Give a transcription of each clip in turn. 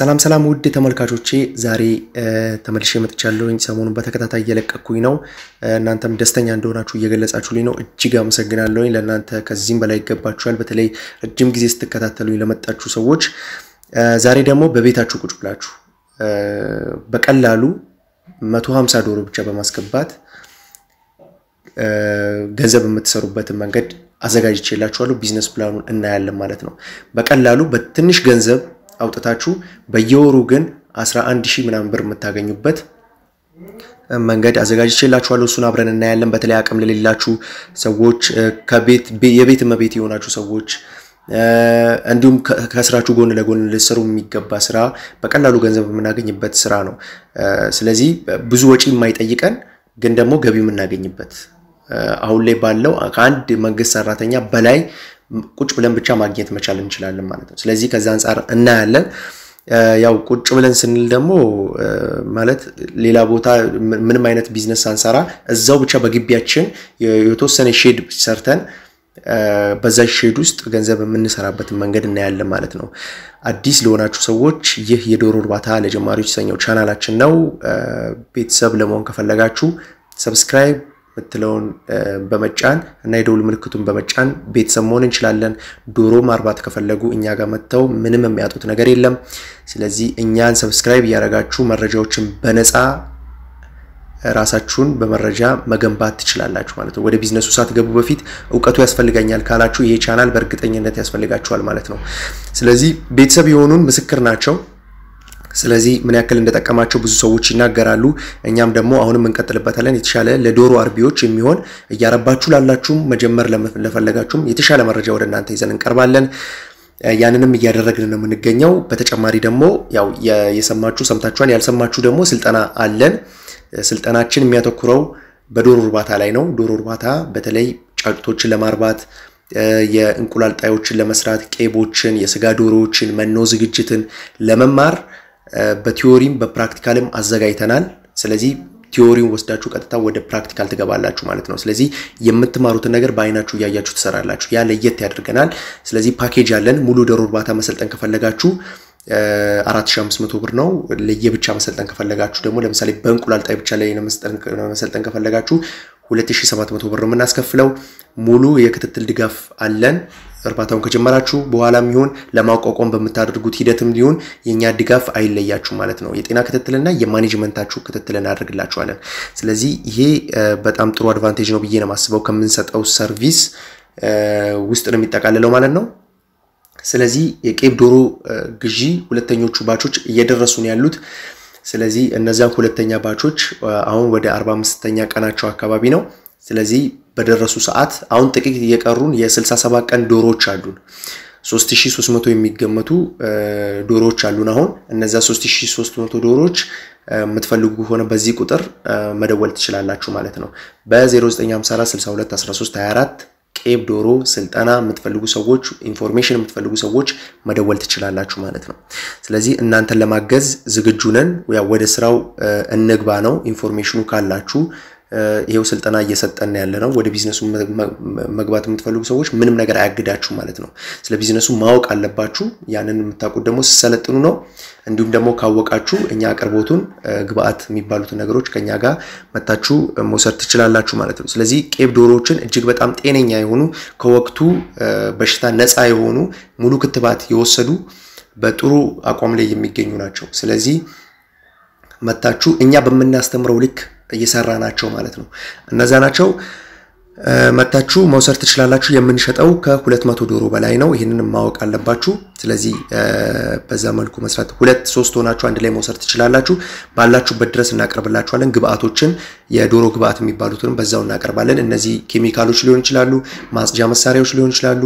ሰላም ሰላም ውድ ተመልካቾቼ ዛሬ ተመልሼ መጥቻለሁኝ። ሰሞኑን በተከታታይ እየለቀኩኝ ነው። እናንተም ደስተኛ እንደሆናችሁ እየገለጻችሁልኝ ነው። እጅግ አመሰግናለሁኝ። ለእናንተ ከዚህም በላይ ይገባችኋል። በተለይ ረጅም ጊዜ ስትከታተሉኝ ለመጣችሁ ሰዎች ዛሬ ደግሞ በቤታችሁ ቁጭ ብላችሁ በቀላሉ 150 ዶሮ ብቻ በማስገባት ገንዘብ የምትሰሩበትን መንገድ አዘጋጅቼላችኋለሁ። ቢዝነስ ፕላኑን እናያለን ማለት ነው። በቀላሉ በትንሽ ገንዘብ አውጥታችሁ በየወሩ ግን 11 ሺህ ምናምን ብር የምታገኙበት መንገድ አዘጋጅቼላችኋለሁ። እሱን አብረን እናያለን። በተለይ አቅም ለሌላችሁ ሰዎች፣ የቤት እመቤት የሆናችሁ ሰዎች እንዲሁም ከስራችሁ ጎን ለጎን ልትሰሩ የሚገባ ስራ በቀላሉ ገንዘብ የምናገኝበት ስራ ነው። ስለዚህ ብዙ ወጪ የማይጠይቀን ግን ደግሞ ገቢ የምናገኝበት አሁን ላይ ባለው ከአንድ መንግስት ሰራተኛ በላይ ቁጭ ብለን ብቻ ማግኘት መቻል እንችላለን ማለት ነው። ስለዚህ ከዛ አንጻር እናያለን። ያው ቁጭ ብለን ስንል ደግሞ ማለት ሌላ ቦታ ምንም አይነት ቢዝነስ ሳንሰራ እዛው ብቻ በግቢያችን የተወሰነ ሼድ ሰርተን በዛ ሼድ ውስጥ ገንዘብ የምንሰራበትን መንገድ እናያለን ማለት ነው። አዲስ ለሆናችሁ ሰዎች ይህ የዶሮ እርባታ ለጀማሪዎች የተሰኘው ቻናላችን ነው። ቤተሰብ ለመሆን ከፈለጋችሁ ሰብስክራይብ ምትለውን በመጫን እና የደውል ምልክቱን በመጫን ቤተሰብ መሆን እንችላለን። ዶሮ ማርባት ከፈለጉ እኛ ጋር መጥተው ምንም የሚያጡት ነገር የለም። ስለዚህ እኛን ሰብስክራይብ እያደረጋችሁ መረጃዎችን በነፃ ራሳችሁን በመረጃ መገንባት ትችላላችሁ ማለት ነው። ወደ ቢዝነሱ ሳትገቡ በፊት እውቀቱ ያስፈልገኛል ካላችሁ ይሄ ቻናል በእርግጠኝነት ያስፈልጋችኋል ማለት ነው። ስለዚህ ቤተሰብ የሆኑን ምስክር ናቸው። ስለዚህ ምን ያክል እንደጠቀማቸው ብዙ ሰዎች ይናገራሉ። እኛም ደግሞ አሁንም እንቀጥልበታለን። የተሻለ ለዶሮ አርቢዎች የሚሆን እያረባችሁ ላላችሁም መጀመር ለፈለጋችሁም የተሻለ መረጃ ወደ እናንተ ይዘን እንቀርባለን። ያንንም እያደረግን ነው የምንገኘው። በተጨማሪ ደግሞ ያው የሰማችሁ ሰምታችኋል፣ ያልሰማችሁ ደግሞ ስልጠና አለን። ስልጠናችን የሚያተኩረው በዶሮ እርባታ ላይ ነው። ዶሮ እርባታ በተለይ ጫጩቶችን ለማርባት የእንቁላል ጣዮችን ለመስራት ቄቦችን፣ የስጋ ዶሮዎችን፣ መኖ ዝግጅትን ለመማር በቲዮሪም በፕራክቲካልም አዘጋጅተናል። ስለዚህ ቲዮሪውን ወስዳችሁ ቀጥታ ወደ ፕራክቲካል ትገባላችሁ ማለት ነው። ስለዚህ የምትማሩትን ነገር በአይናችሁ እያያችሁ ትሰራላችሁ። ያ ለየት ያደርገናል። ስለዚህ ፓኬጅ አለን። ሙሉ ዶሮ እርባታ መሰልጠን ከፈለጋችሁ 4500 ብር ነው። ለየብቻ መሰልጠን ከፈለጋችሁ ደግሞ ለምሳሌ በእንቁላል ጣይ ብቻ ላይ መሰልጠን ከፈለጋችሁ 2700 ብር ነው የምናስከፍለው። ሙሉ የክትትል ድጋፍ አለን። እርባታውን ከጀመራችሁ በኋላም ይሁን ለማቋቋም በምታደርጉት ሂደትም ሊሆን የእኛ ድጋፍ አይለያችሁ ማለት ነው። የጤና ክትትልና የማኔጅመንታችሁ ክትትል እናደርግላችኋለን። ስለዚህ ይሄ በጣም ጥሩ አድቫንቴጅ ነው ብዬ ነው የማስበው። ከምንሰጠው ሰርቪስ ውስጥ ነው የሚጠቃልለው ማለት ነው። ስለዚህ የቄብ ዶሮ ግዢ ሁለተኞቹ ባቾች እየደረሱ ነው ያሉት። ስለዚህ እነዚያን ሁለተኛ ባቾች አሁን ወደ 45ኛ ቀናቸው አካባቢ ነው። ስለዚህ በደረሱ ሰዓት አሁን ጥቂት እየቀሩን የ67 ቀን ዶሮዎች አሉን። 3300 የሚገመቱ ዶሮዎች አሉን። አሁን እነዛ 3300 ዶሮዎች የምትፈልጉ ከሆነ በዚህ ቁጥር መደወል ትችላላችሁ ማለት ነው። በ0954 62 13 24 ቄብ ዶሮ ስልጠና የምትፈልጉ ሰዎች ኢንፎርሜሽን የምትፈልጉ ሰዎች መደወል ትችላላችሁ ማለት ነው። ስለዚህ እናንተን ለማገዝ ዝግጁ ነን። ወደ ስራው እንግባ ነው። ኢንፎርሜሽኑ ካላችሁ ይሄው ስልጠና እየሰጠን ያለ ነው። ወደ ቢዝነሱ መግባት የምትፈልጉ ሰዎች ምንም ነገር አያግዳችሁ ማለት ነው። ስለ ቢዝነሱ ማወቅ አለባችሁ። ያንን የምታውቁት ደግሞ ሲሰለጥኑ ነው። እንዲሁም ደግሞ ካወቃችሁ እኛ አቅርቦቱን ግብአት የሚባሉትን ነገሮች ከኛ ጋር መታችሁ መውሰድ ትችላላችሁ ማለት ነው። ስለዚህ ቄብ ዶሮዎችን እጅግ በጣም ጤነኛ የሆኑ ከወቅቱ በሽታ ነፃ የሆኑ ሙሉ ክትባት የወሰዱ በጥሩ አቋም ላይ የሚገኙ ናቸው። ስለዚህ መታችሁ እኛ በምናስተምረው ልክ እየሰራ ናቸው ማለት ነው። እነዛ ናቸው። መታችሁ መውሰድ ትችላላችሁ። የምንሸጠው ከሁለት መቶ ዶሮ በላይ ነው። ይህንን ማወቅ አለባችሁ። ስለዚህ በዛ መልኩ መስራት ሁለት ሶስት ሆናችሁ አንድ ላይ መውሰድ ትችላላችሁ። ባላችሁበት ድረስ እናቀርብላችኋለን። ግብአቶችን የዶሮ ግብአት የሚባሉትንም በዛው እናቀርባለን። እነዚህ ኬሚካሎች ሊሆን ይችላሉ፣ ማጽጃ መሳሪያዎች ሊሆን ይችላሉ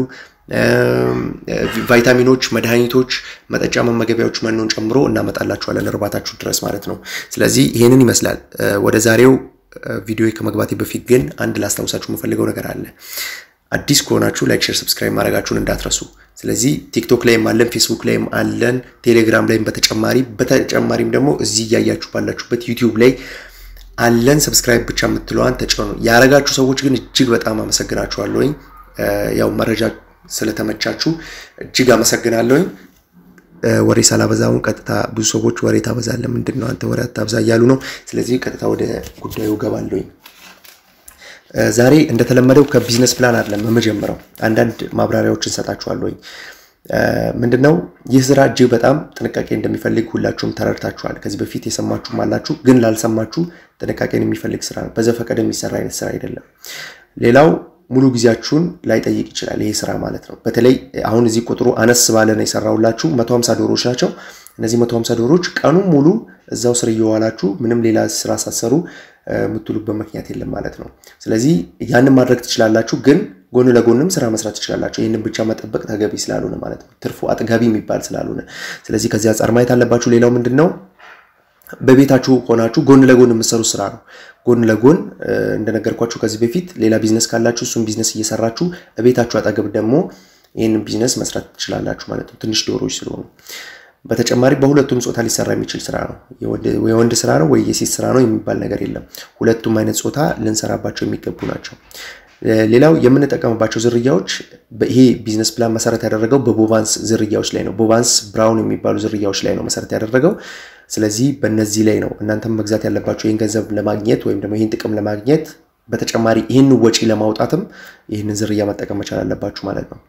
ቫይታሚኖች፣ መድኃኒቶች፣ መጠጫ መመገቢያዎች፣ መኖን ጨምሮ እናመጣላችኋለን እርባታችሁ ድረስ ማለት ነው። ስለዚህ ይህንን ይመስላል። ወደ ዛሬው ቪዲዮ ከመግባቴ በፊት ግን አንድ ላስታውሳችሁ የምፈልገው ነገር አለ። አዲስ ከሆናችሁ ላይክ፣ ሼር፣ ሰብስክራይብ ማድረጋችሁን እንዳትረሱ። ስለዚህ ቲክቶክ ላይም አለን፣ ፌስቡክ ላይም አለን፣ ቴሌግራም ላይም በተጨማሪ በተጨማሪም ደግሞ እዚህ እያያችሁ ባላችሁበት ዩቲዩብ ላይ አለን። ሰብስክራይብ ብቻ የምትለዋን ተጭኑ። ያረጋችሁ ሰዎች ግን እጅግ በጣም አመሰግናችኋለሁኝ። ያው መረጃ ስለተመቻችሁ እጅግ አመሰግናለሁኝ። ወሬ ሳላበዛውን ቀጥታ ብዙ ሰዎች ወሬ ታበዛለህ፣ ምንድን ነው አንተ ወሬ አታብዛ እያሉ ነው። ስለዚህ ቀጥታ ወደ ጉዳዩ ገባለሁኝ። ዛሬ እንደተለመደው ከቢዝነስ ፕላን አይደለም የምጀምረው፣ አንዳንድ ማብራሪያዎችን ሰጣችኋለሁኝ። ምንድን ነው ይህ ስራ እጅግ በጣም ጥንቃቄ እንደሚፈልግ ሁላችሁም ተረድታችኋል። ከዚህ በፊት የሰማችሁም አላችሁ፣ ግን ላልሰማችሁ ጥንቃቄን የሚፈልግ ስራ ነው። በዘፈቀደ የሚሰራ አይነት ስራ አይደለም። ሌላው ሙሉ ጊዜያችሁን ላይጠይቅ ይችላል ይሄ ስራ ማለት ነው። በተለይ አሁን እዚህ ቁጥሩ አነስ ባለ ነው የሰራሁላችሁ 150 ዶሮዎች ናቸው። እነዚህ 150 ዶሮዎች ቀኑን ሙሉ እዛው ስር እየዋላችሁ ምንም ሌላ ስራ ሳሰሩ የምትሉበት ምክንያት የለም ማለት ነው። ስለዚህ ያንን ማድረግ ትችላላችሁ፣ ግን ጎን ለጎንም ስራ መስራት ትችላላችሁ። ይህንን ብቻ መጠበቅ ተገቢ ስላልሆነ ማለት ነው። ትርፉ አጥጋቢ የሚባል ስላልሆነ፣ ስለዚህ ከዚህ አንጻር ማየት አለባችሁ። ሌላው ምንድን ነው በቤታችሁ ሆናችሁ ጎን ለጎን የምትሰሩት ስራ ነው። ጎን ለጎን እንደነገርኳችሁ ከዚህ በፊት ሌላ ቢዝነስ ካላችሁ እሱም ቢዝነስ እየሰራችሁ በቤታችሁ አጠገብ ደግሞ ይህንን ቢዝነስ መስራት ትችላላችሁ ማለት ነው። ትንሽ ዶሮዎች ስለሆኑ በተጨማሪ በሁለቱም ጾታ ሊሰራ የሚችል ስራ ነው። የወንድ ስራ ነው ወይ የሴት ስራ ነው የሚባል ነገር የለም። ሁለቱም አይነት ጾታ ልንሰራባቸው የሚገቡ ናቸው። ሌላው የምንጠቀምባቸው ዝርያዎች ይሄ ቢዝነስ ፕላን መሰረት ያደረገው በቦቫንስ ዝርያዎች ላይ ነው። ቦቫንስ ብራውን የሚባሉ ዝርያዎች ላይ ነው መሰረት ያደረገው። ስለዚህ በእነዚህ ላይ ነው እናንተም መግዛት ያለባቸው ይህን ገንዘብ ለማግኘት ወይም ደግሞ ይህን ጥቅም ለማግኘት በተጨማሪ ይህን ወጪ ለማውጣትም ይህንን ዝርያ መጠቀም መቻል አለባችሁ ማለት ነው።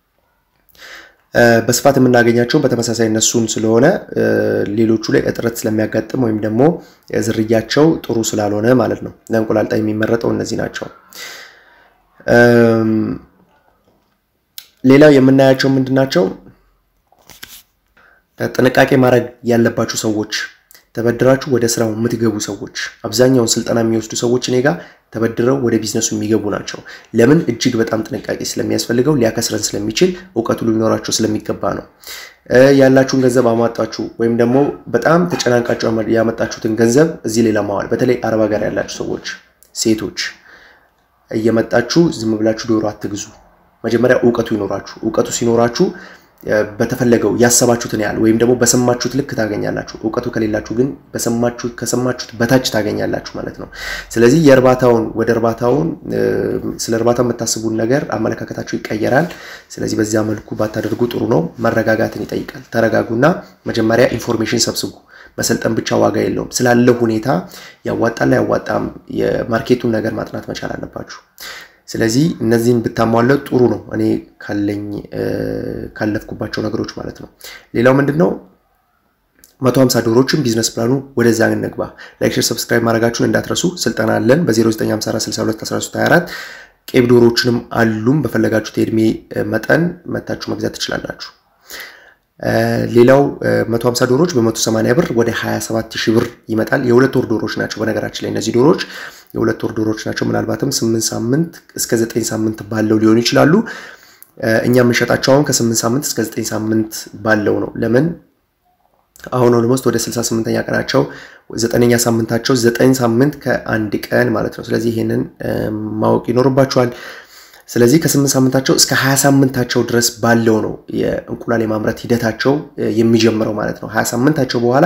በስፋት የምናገኛቸው በተመሳሳይ እነሱን ስለሆነ ሌሎቹ ላይ እጥረት ስለሚያጋጥም ወይም ደግሞ ዝርያቸው ጥሩ ስላልሆነ ማለት ነው። ለእንቁላል ጣይ የሚመረጠው እነዚህ ናቸው። ሌላው የምናያቸው ምንድን ናቸው? ጥንቃቄ ማድረግ ያለባችሁ ሰዎች ተበድራችሁ ወደ ስራው የምትገቡ ሰዎች አብዛኛውን ስልጠና የሚወስዱ ሰዎች እኔ ጋር ተበድረው ወደ ቢዝነሱ የሚገቡ ናቸው። ለምን? እጅግ በጣም ጥንቃቄ ስለሚያስፈልገው ሊያከስረን ስለሚችል እውቀቱ ሊኖራቸው ስለሚገባ ነው። ያላችሁን ገንዘብ አሟጣችሁ ወይም ደግሞ በጣም ተጨናንቃችሁ ያመጣችሁትን ገንዘብ እዚህ ሌላ ማዋል፣ በተለይ አረብ ሀገር ያላችሁ ሰዎች ሴቶች እየመጣችሁ ዝም ብላችሁ ዶሮ አትግዙ። መጀመሪያ እውቀቱ ይኖራችሁ። እውቀቱ ሲኖራችሁ በተፈለገው ያሰባችሁትን ያህል ወይም ደግሞ በሰማችሁት ልክ ታገኛላችሁ። እውቀቱ ከሌላችሁ ግን ከሰማችሁት በታች ታገኛላችሁ ማለት ነው። ስለዚህ የእርባታውን ወደ እርባታውን ስለ እርባታ የምታስቡን ነገር አመለካከታችሁ ይቀየራል። ስለዚህ በዚያ መልኩ ባታደርጉ ጥሩ ነው። መረጋጋትን ይጠይቃል። ተረጋጉና መጀመሪያ ኢንፎርሜሽን ሰብስቡ። መሰልጠን ብቻ ዋጋ የለውም። ስላለው ሁኔታ ያዋጣል አያዋጣም የማርኬቱን ነገር ማጥናት መቻል አለባችሁ። ስለዚህ እነዚህን ብታሟለው ጥሩ ነው። እኔ ካለኝ ካለፍኩባቸው ነገሮች ማለት ነው። ሌላው ምንድን ነው? መቶ ሀምሳ ዶሮችን ቢዝነስ ፕላኑ ወደዛ እንግባ። ላይክ፣ ሼር፣ ሰብስክራይብ ማድረጋችሁን እንዳትረሱ። ስልጠና አለን በ0954621324 ቄብ ዶሮዎችንም አሉም። በፈለጋችሁት የእድሜ መጠን መታችሁ መግዛት ትችላላችሁ። ሌላው 150 ዶሮዎች በ180 ብር ወደ 27 ሺህ ብር ይመጣል። የሁለት ወር ዶሮዎች ናቸው። በነገራችን ላይ እነዚህ ዶሮዎች የሁለት ወር ዶሮዎች ናቸው። ምናልባትም 8 ሳምንት እስከ 9 ሳምንት ባለው ሊሆኑ ይችላሉ። እኛ የምንሸጣቸው አሁን ከ8 ሳምንት እስከ 9 ሳምንት ባለው ነው። ለምን አሁን ኦልሞስት ወደ 68ኛ ቀናቸው ዘጠነኛ ሳምንታቸው 9 ሳምንት ከአንድ ቀን ማለት ነው። ስለዚህ ይሄንን ማወቅ ይኖርባቸዋል። ስለዚህ ከስምንት ሳምንታቸው እስከ ሀያ ሳምንታቸው ድረስ ባለው ነው የእንቁላል የማምረት ሂደታቸው የሚጀምረው ማለት ነው። ሀያ ሳምንታቸው በኋላ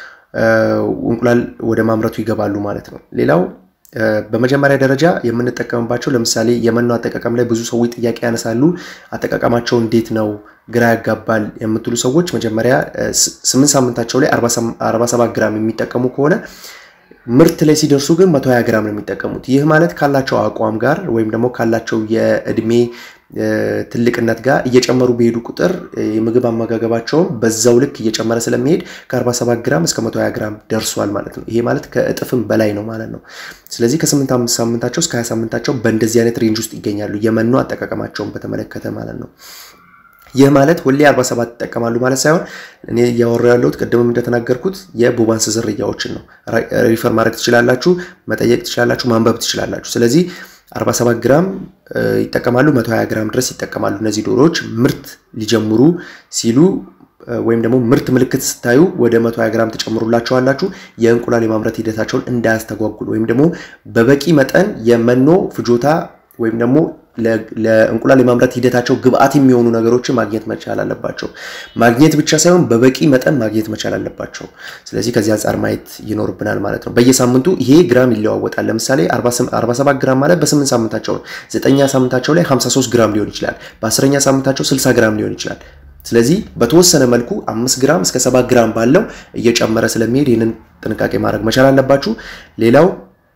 እንቁላል ወደ ማምረቱ ይገባሉ ማለት ነው። ሌላው በመጀመሪያ ደረጃ የምንጠቀምባቸው ለምሳሌ የመኖ አጠቃቀም ላይ ብዙ ሰዎች ጥያቄ ያነሳሉ። አጠቃቀማቸው እንዴት ነው ግራ ያጋባል የምትሉ ሰዎች መጀመሪያ ስምንት ሳምንታቸው ላይ 47 ግራም የሚጠቀሙ ከሆነ ምርት ላይ ሲደርሱ ግን 120 ግራም ነው የሚጠቀሙት። ይህ ማለት ካላቸው አቋም ጋር ወይም ደግሞ ካላቸው የእድሜ ትልቅነት ጋር እየጨመሩ በሄዱ ቁጥር የምግብ አመጋገባቸውን በዛው ልክ እየጨመረ ስለሚሄድ ከ47 ግራም እስከ 120 ግራም ደርሷል ማለት ነው። ይሄ ማለት ከእጥፍም በላይ ነው ማለት ነው። ስለዚህ ከ8 ሳምንታቸው እስከ 20 ሳምንታቸው በእንደዚህ አይነት ሬንጅ ውስጥ ይገኛሉ፣ የመኖ አጠቃቀማቸውን በተመለከተ ማለት ነው። ይህ ማለት ሁሌ 47 ይጠቀማሉ ማለት ሳይሆን እኔ እያወራሁ ያለሁት ቅድምም እንደተናገርኩት የቦባንስ ዝርያዎችን ነው። ሪፈር ማድረግ ትችላላችሁ፣ መጠየቅ ትችላላችሁ፣ ማንበብ ትችላላችሁ። ስለዚህ 47 ግራም ይጠቀማሉ፣ 120 ግራም ድረስ ይጠቀማሉ። እነዚህ ዶሮዎች ምርት ሊጀምሩ ሲሉ ወይም ደግሞ ምርት ምልክት ስታዩ ወደ 120 ግራም ትጨምሩላቸዋላችሁ። የእንቁላል የማምረት ሂደታቸውን እንዳያስተጓጉል ወይም ደግሞ በበቂ መጠን የመኖ ፍጆታ ወይም ደግሞ ለእንቁላል የማምረት ሂደታቸው ግብአት የሚሆኑ ነገሮችን ማግኘት መቻል አለባቸው። ማግኘት ብቻ ሳይሆን በበቂ መጠን ማግኘት መቻል አለባቸው። ስለዚህ ከዚህ አንጻር ማየት ይኖርብናል ማለት ነው። በየሳምንቱ ይሄ ግራም ይለዋወጣል። ለምሳሌ 47 ግራም ማለት በ8 ሳምንታቸው ነው። ዘጠኛ ሳምንታቸው ላይ 53 ግራም ሊሆን ይችላል። በአስረኛ ሳምንታቸው 60 ግራም ሊሆን ይችላል። ስለዚህ በተወሰነ መልኩ አምስት ግራም እስከ ሰባት ግራም ባለው እየጨመረ ስለሚሄድ ይህንን ጥንቃቄ ማድረግ መቻል አለባችሁ። ሌላው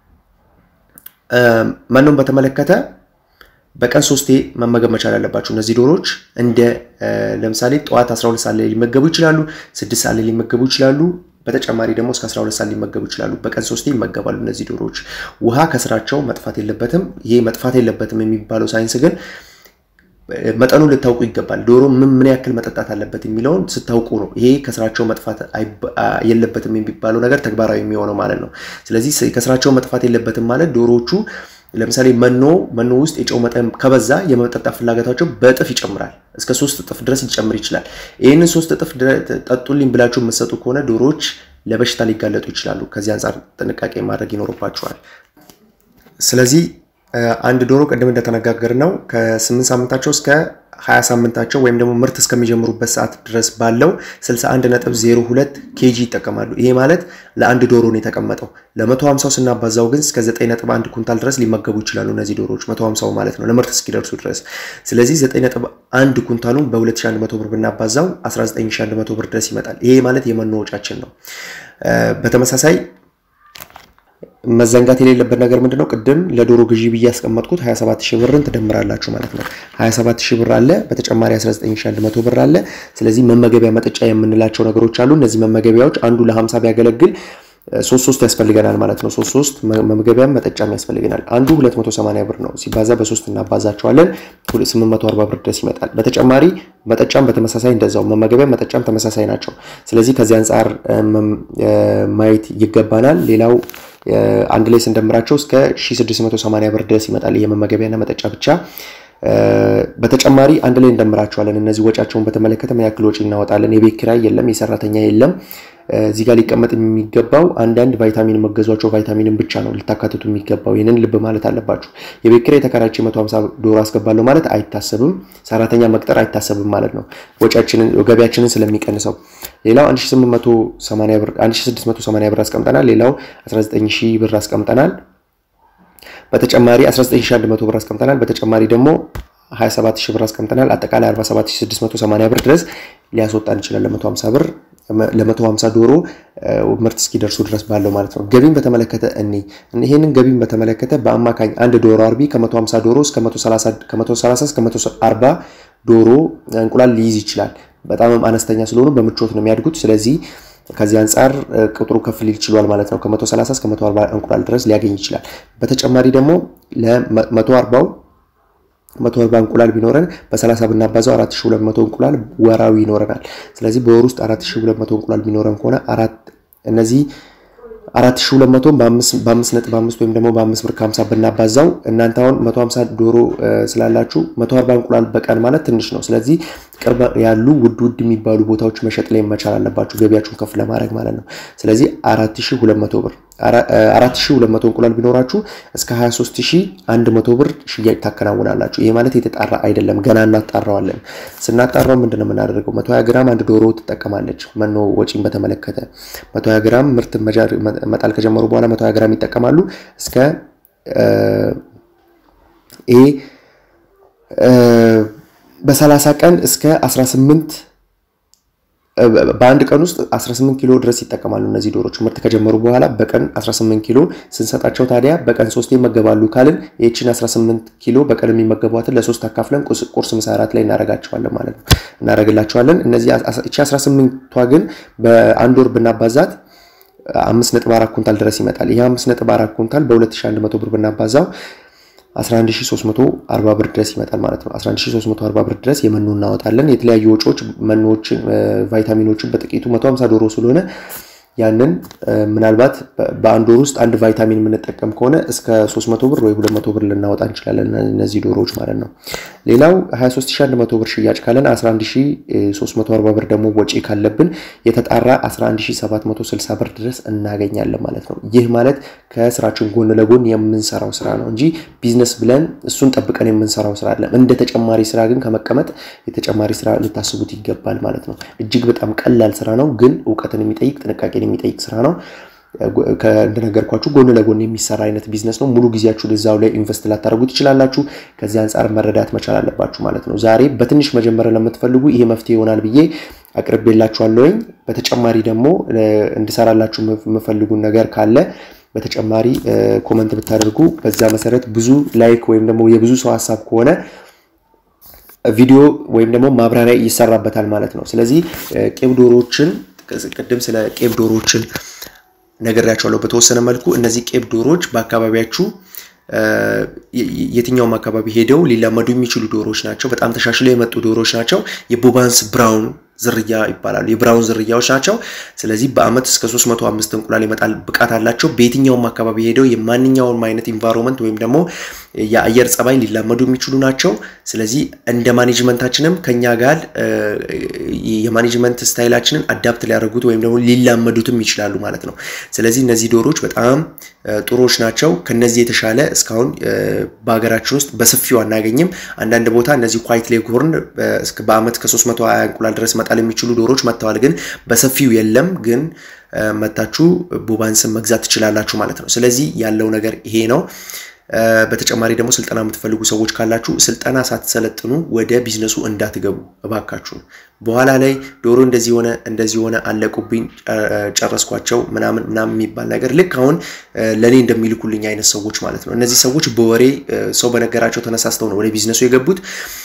መኖን በተመለከተ በቀን ሶስቴ መመገብ መቻል አለባችሁ። እነዚህ ዶሮዎች እንደ ለምሳሌ ጠዋት 12 ሰዓት ላይ ሊመገቡ ይችላሉ፣ 6 ሰዓት ላይ ሊመገቡ ይችላሉ። በተጨማሪ ደግሞ እስከ 12 ሰዓት ሊመገቡ ይችላሉ። በቀን ሶስቴ ይመገባሉ እነዚህ ዶሮዎች። ውሃ ከስራቸው መጥፋት የለበትም። ይሄ መጥፋት የለበትም የሚባለው ሳይንስ ግን መጠኑን ልታውቁ ይገባል። ዶሮ ምን ምን ያክል መጠጣት አለበት የሚለውን ስታውቁ ነው ይሄ ከስራቸው መጥፋት የለበትም የሚባለው ነገር ተግባራዊ የሚሆነው ማለት ነው። ስለዚህ ከስራቸው መጥፋት የለበትም ማለት ዶሮዎቹ ለምሳሌ መኖ መኖ ውስጥ የጨው መጠን ከበዛ የመጠጣት ፍላጎታቸው በእጥፍ ይጨምራል። እስከ ሶስት እጥፍ ድረስ ሊጨምር ይችላል። ይህንን ሶስት እጥፍ ጠጡልኝ ብላችሁ የምትሰጡ ከሆነ ዶሮዎች ለበሽታ ሊጋለጡ ይችላሉ። ከዚህ አንጻር ጥንቃቄ ማድረግ ይኖርባቸዋል። ስለዚህ አንድ ዶሮ ቅድም እንደተነጋገር ነው ከ8 ሳምንታቸው እስከ 20 ሳምንታቸው ወይም ደግሞ ምርት እስከሚጀምሩበት ሰዓት ድረስ ባለው 61.02 ኬጂ ይጠቀማሉ። ይሄ ማለት ለአንድ ዶሮ ነው የተቀመጠው። ለ150 ስናባዛው ግን እስከ 9.1 ኩንታል ድረስ ሊመገቡ ይችላሉ እነዚህ ዶሮዎች 150 ማለት ነው ለምርት እስኪደርሱ ድረስ። ስለዚህ 9.1 ኩንታሉን በ2100 ብር ብናባዛው 19100 ብር ድረስ ይመጣል። ይሄ ማለት የመኖ ወጫችን ነው። በተመሳሳይ መዘንጋት የሌለበት ነገር ምንድነው? ቅድም ለዶሮ ግዢ ብዬ ያስቀመጥኩት 27 ሺህ ብርን ትደምራላችሁ ማለት ነው። 27 ሺህ ብር አለ፣ በተጨማሪ 19100 ብር አለ። ስለዚህ መመገቢያ መጠጫ የምንላቸው ነገሮች አሉ። እነዚህ መመገቢያዎች አንዱ ለ50 ቢያገለግል ሶስት ሶስት ያስፈልገናል ማለት ነው። ሶስት ሶስት መመገቢያም መጠጫም ያስፈልገናል። አንዱ 280 ብር ነው። ሲባዛ በሶስት እናባዛቸዋለን 840 ብር ድረስ ይመጣል። በተጨማሪ መጠጫም በተመሳሳይ እንደዛው መመገቢያ መጠጫም ተመሳሳይ ናቸው። ስለዚህ ከዚህ አንጻር ማየት ይገባናል። ሌላው አንድ ላይ ስንደምራቸው እስከ 1680 ብር ድረስ ይመጣል። ይሄ መመገቢያና መጠጫ ብቻ። በተጨማሪ አንድ ላይ እንደምራቸዋለን። እነዚህ ወጫቸውን በተመለከተ ምን ያክል ወጪ እናወጣለን? የቤት ኪራይ የለም፣ የሰራተኛ የለም። እዚህ ጋር ሊቀመጥ የሚገባው አንዳንድ ቫይታሚን መገዟቸው ቫይታሚንን ብቻ ነው ልታካትቱ የሚገባው። ይህንን ልብ ማለት አለባችሁ። የቤት ኪራይ ተከራይቼ 150 ዶሮ አስገባለሁ ማለት አይታሰብም። ሰራተኛ መቅጠር አይታሰብም ማለት ነው፣ ወጪያችንን ገቢያችንን ስለሚቀንሰው። ሌላው 1680 ብር አስቀምጠናል። ሌላው 19000 ብር አስቀምጠናል። በተጨማሪ 19100 ብር አስቀምጠናል። በተጨማሪ ደግሞ 27000 ብር አስቀምጠናል። አጠቃላይ 47680 ብር ድረስ ሊያስወጣን ይችላል ለ150 ብር ለ150 ዶሮ ምርት እስኪደርሱ ድረስ ባለው ማለት ነው። ገቢን በተመለከተ እኔ ይሄንን ገቢን በተመለከተ በአማካኝ አንድ ዶሮ አርቢ ከ150 ዶሮ እስከ 130 እስከ 140 ዶሮ እንቁላል ሊይዝ ይችላል። በጣም አነስተኛ ስለሆኑ በምቾት ነው የሚያድጉት። ስለዚህ ከዚህ አንጻር ቁጥሩ ከፍ ሊል ችሏል ማለት ነው። ከ130 እስከ 140 እንቁላል ድረስ ሊያገኝ ይችላል። በተጨማሪ ደግሞ ለ140 140 እንቁላል ቢኖረን በ30 ብናባዛው 4200 እንቁላል ወራዊ ይኖረናል። ስለዚህ በወር ውስጥ 4200 እንቁላል ቢኖረን ከሆነ አራት እነዚህ 4200 በ5.5 ወይም ደግሞ በ5 ብር ከ50 ብናባዛው እናንተ አሁን 150 ዶሮ ስላላችሁ 140 እንቁላል በቀን ማለት ትንሽ ነው። ስለዚህ ቅርብ ያሉ ውድ ውድ የሚባሉ ቦታዎች መሸጥ ላይ መቻል አለባችሁ፣ ገቢያችሁን ከፍ ለማድረግ ማለት ነው። ስለዚህ 4200 ብር 4200 እንቁላል ቢኖራችሁ እስከ 23100 ብር ሽያጭ ታከናውናላችሁ። ይሄ ማለት የተጣራ አይደለም፣ ገና እናጣራዋለን። ስናጣራው ምንድነው የምናደርገው? 120 ግራም አንድ ዶሮ ትጠቀማለች። መኖ ወጪን በተመለከተ 120 ግራም ምርት መጣል ከጀመሩ በኋላ 120 ግራም ይጠቀማሉ። እስከ ይሄ በ30 ቀን እስከ 18 በአንድ ቀን ውስጥ 18 ኪሎ ድረስ ይጠቀማሉ እነዚህ ዶሮች ምርት ከጀመሩ በኋላ በቀን 18 ኪሎ ስንሰጣቸው ታዲያ በቀን ሶስት ይመገባሉ ካልን ይህችን 18 ኪሎ በቀን የሚመገቧትን ለሶስት አካፍለን ቁርስ፣ ምሳ፣ እራት ላይ እናደርጋቸዋለን ማለት ነው እናደርግላቸዋለን። እነዚህ እቺ 18ቷ ግን በአንድ ወር ብናባዛት 5.4 ኩንታል ድረስ ይመጣል። ይህ 5.4 ኩንታል በ2100 ብር ብናባዛው 11340 ብር ድረስ ይመጣል ማለት ነው። 11340 ብር ድረስ የመኖ እናወጣለን። የተለያዩ ወጪዎች መኖዎችን፣ ቫይታሚኖችን በጥቂቱ 150 ዶሮ ስለሆነ ያንን ምናልባት በአንድ ወር ውስጥ አንድ ቫይታሚን የምንጠቀም ከሆነ እስከ 300 ብር ወይ 200 ብር ልናወጣ እንችላለን እነዚህ ዶሮዎች ማለት ነው። ሌላው 23100 ብር ሽያጭ ካለን 11340 ብር ደግሞ ወጪ ካለብን የተጣራ 11760 ብር ድረስ እናገኛለን ማለት ነው። ይህ ማለት ከስራችን ጎን ለጎን የምንሰራው ስራ ነው እንጂ ቢዝነስ ብለን እሱን ጠብቀን የምንሰራው ስራ አይደለም። እንደ ተጨማሪ ስራ ግን ከመቀመጥ የተጨማሪ ስራ ልታስቡት ይገባል ማለት ነው። እጅግ በጣም ቀላል ስራ ነው፣ ግን እውቀትን የሚጠይቅ ጥንቃቄ የሚጠይቅ ስራ ነው። እንደነገርኳችሁ ጎን ለጎን የሚሰራ አይነት ቢዝነስ ነው። ሙሉ ጊዜያችሁን እዛው ላይ ኢንቨስት ላታደርጉ ትችላላችሁ። ከዚህ አንጻር መረዳት መቻል አለባችሁ ማለት ነው። ዛሬ በትንሽ መጀመር ለምትፈልጉ ይሄ መፍትሄ ይሆናል ብዬ አቅርቤላችኋለሁኝ። በተጨማሪ ደግሞ እንድሰራላችሁ የምፈልጉን ነገር ካለ በተጨማሪ ኮመንት ብታደርጉ በዛ መሰረት ብዙ ላይክ ወይም ደግሞ የብዙ ሰው ሀሳብ ከሆነ ቪዲዮ ወይም ደግሞ ማብራሪያ ይሰራበታል ማለት ነው። ስለዚህ ቄብ ዶሮዎችን ቅድም ስለ ቄብ ዶሮዎችን ነግሬያቸዋለሁ በተወሰነ መልኩ። እነዚህ ቄብ ዶሮዎች በአካባቢያችሁ የትኛውም አካባቢ ሄደው ሊላመዱ የሚችሉ ዶሮዎች ናቸው። በጣም ተሻሽለው የመጡ ዶሮዎች ናቸው። የቦባንስ ብራውን ዝርያ ይባላሉ። የብራውን ዝርያዎች ናቸው። ስለዚህ በአመት እስከ 305 እንቁላል ይመጣል ብቃት አላቸው። በየትኛውም አካባቢ ሄደው የማንኛውም አይነት ኢንቫይሮንመንት ወይም ደግሞ የአየር ጸባይ ሊላመዱ የሚችሉ ናቸው። ስለዚህ እንደ ማኔጅመንታችንም ከኛ ጋር የማኔጅመንት ስታይላችንን አዳፕት ሊያደርጉት ወይም ደግሞ ሊላመዱትም ይችላሉ ማለት ነው። ስለዚህ እነዚህ ዶሮዎች በጣም ጥሩዎች ናቸው። ከነዚህ የተሻለ እስካሁን በሀገራችን ውስጥ በሰፊው አናገኝም። አንዳንድ ቦታ እነዚህ ኳይት ሌግሆርን በአመት ከ320 እንቁላል ድረስ መጣል የሚችሉ ዶሮዎች መጥተዋል፣ ግን በሰፊው የለም። ግን መታችሁ ቡባንስን መግዛት ትችላላችሁ ማለት ነው። ስለዚህ ያለው ነገር ይሄ ነው። በተጨማሪ ደግሞ ስልጠና የምትፈልጉ ሰዎች ካላችሁ ስልጠና ሳትሰለጥኑ ወደ ቢዝነሱ እንዳትገቡ እባካችሁ። በኋላ ላይ ዶሮ እንደዚህ ሆነ እንደዚህ ሆነ አለቁብኝ፣ ጨረስኳቸው ምናምን ምናምን የሚባል ነገር ልክ አሁን ለእኔ እንደሚልኩልኝ አይነት ሰዎች ማለት ነው። እነዚህ ሰዎች በወሬ ሰው በነገራቸው ተነሳስተው ነው ወደ ቢዝነሱ የገቡት።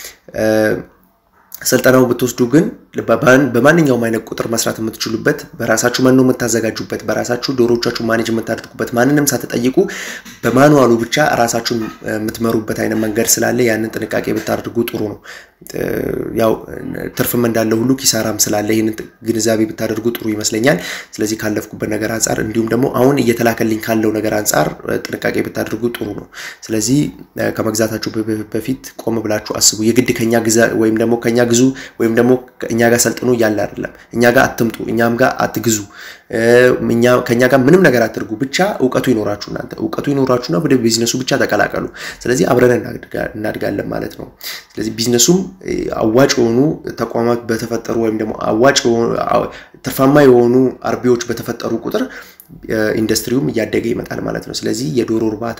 ስልጠናው ብትወስዱ ግን በማንኛውም አይነት ቁጥር መስራት የምትችሉበት በራሳችሁ መኖ የምታዘጋጁበት በራሳችሁ ዶሮቻችሁ ማኔጅ የምታደርጉበት ማንንም ሳትጠይቁ በማኑዋሉ ብቻ ራሳችሁን የምትመሩበት አይነት መንገድ ስላለ ያንን ጥንቃቄ ብታደርጉ ጥሩ ነው። ያው ትርፍም እንዳለ ሁሉ ኪሳራም ስላለ ይህንን ግንዛቤ ብታደርጉ ጥሩ ይመስለኛል። ስለዚህ ካለፍኩበት ነገር አንጻር እንዲሁም ደግሞ አሁን እየተላከልኝ ካለው ነገር አንጻር ጥንቃቄ ብታደርጉ ጥሩ ነው። ስለዚህ ከመግዛታችሁ በፊት ቆም ብላችሁ አስቡ። የግድ ከኛ ግዛ ወይም ደግሞ ከኛ ግዙ ወይም ደግሞ እኛ ጋር ሰልጥኑ እያለ አይደለም። እኛ ጋር አትምጡ፣ እኛም ጋር አትግዙ፣ ከእኛ ጋር ምንም ነገር አትርጉ። ብቻ እውቀቱ ይኖራችሁ እናንተ እውቀቱ ይኖራችሁና ወደ ቢዝነሱ ብቻ ተቀላቀሉ። ስለዚህ አብረን እናድጋለን ማለት ነው። ስለዚህ ቢዝነሱም አዋጭ የሆኑ ተቋማት በተፈጠሩ ወይም ደግሞ አዋጭ ትርፋማ የሆኑ አርቢዎች በተፈጠሩ ቁጥር ኢንዱስትሪውም እያደገ ይመጣል ማለት ነው። ስለዚህ የዶሮ እርባታ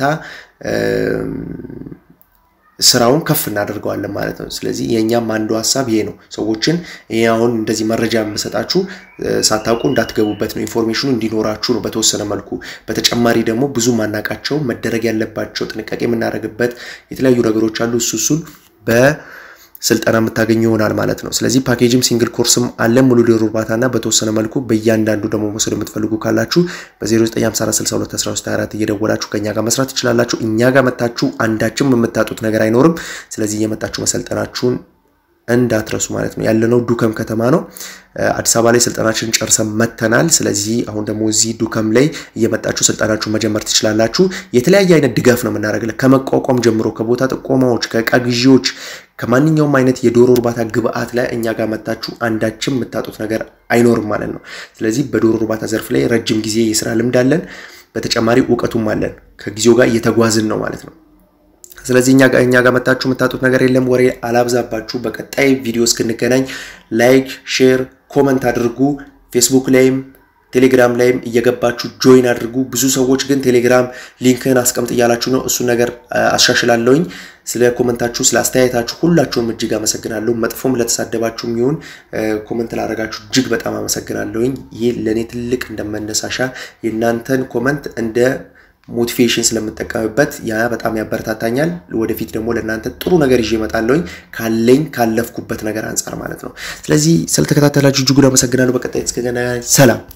ስራውን ከፍ እናደርገዋለን ማለት ነው። ስለዚህ የእኛም አንዱ ሀሳብ ይሄ ነው። ሰዎችን ይሄ አሁን እንደዚህ መረጃ የምሰጣችሁ ሳታውቁ እንዳትገቡበት ነው። ኢንፎርሜሽኑ እንዲኖራችሁ ነው በተወሰነ መልኩ። በተጨማሪ ደግሞ ብዙ ማናቃቸው መደረግ ያለባቸው ጥንቃቄ የምናደርግበት የተለያዩ ነገሮች አሉ። እሱ እሱን በስልጠና የምታገኙ ይሆናል ማለት ነው። ስለዚህ ፓኬጅም ሲንግል ኮርስም አለ ሙሉ ዶሮ እርባታና በተወሰነ መልኩ በእያንዳንዱ ደግሞ መውሰድ የምትፈልጉ ካላችሁ በ0954621324 እየደወላችሁ ከእኛ ጋር መስራት ትችላላችሁ። እኛ ጋር መታችሁ አንዳችም የምታጡት ነገር አይኖርም። ስለዚህ እየመጣችሁ መሰልጠናችሁን እንዳትረሱ ማለት ነው። ያለነው ዱከም ከተማ ነው። አዲስ አበባ ላይ ስልጠናችን ጨርሰን መተናል። ስለዚህ አሁን ደግሞ እዚህ ዱከም ላይ እየመጣችሁ ስልጠናችሁን መጀመር ትችላላችሁ። የተለያየ አይነት ድጋፍ ነው የምናደርግለት ከመቋቋም ጀምሮ ከቦታ ጥቆማዎች፣ ከእቃ ግዢዎች፣ ከማንኛውም አይነት የዶሮ እርባታ ግብአት ላይ እኛ ጋር መታችሁ አንዳችም የምታጡት ነገር አይኖርም ማለት ነው። ስለዚህ በዶሮ እርባታ ዘርፍ ላይ ረጅም ጊዜ የስራ ልምድ አለን። በተጨማሪ እውቀቱም አለን። ከጊዜው ጋር እየተጓዝን ነው ማለት ነው። ስለዚህ እኛ ጋር እኛ ጋር መታችሁ የምታጡት ነገር የለም። ወሬ አላብዛባችሁ። በቀጣይ ቪዲዮ እስክንገናኝ ላይክ፣ ሼር፣ ኮመንት አድርጉ። ፌስቡክ ላይም ቴሌግራም ላይም እየገባችሁ ጆይን አድርጉ። ብዙ ሰዎች ግን ቴሌግራም ሊንክን አስቀምጥ እያላችሁ ነው። እሱን ነገር አሻሽላለሁኝ። ስለ ኮመንታችሁ፣ ስለ አስተያየታችሁ ሁላችሁም እጅግ አመሰግናለሁ። መጥፎም ለተሳደባችሁ የሚሆን ኮመንት ላደረጋችሁ እጅግ በጣም አመሰግናለሁኝ። ይህ ለእኔ ትልቅ እንደመነሳሻ የእናንተን ኮመንት እንደ ሞቲቬሽን ስለምጠቀምበት ያ በጣም ያበረታታኛል። ወደፊት ደግሞ ለእናንተ ጥሩ ነገር ይዤ እመጣለሁኝ ካለኝ ካለፍኩበት ነገር አንጻር ማለት ነው። ስለዚህ ስለተከታተላችሁ እጅጉን አመሰግናለሁ። በቀጣይ እስከገናኝ ሰላም።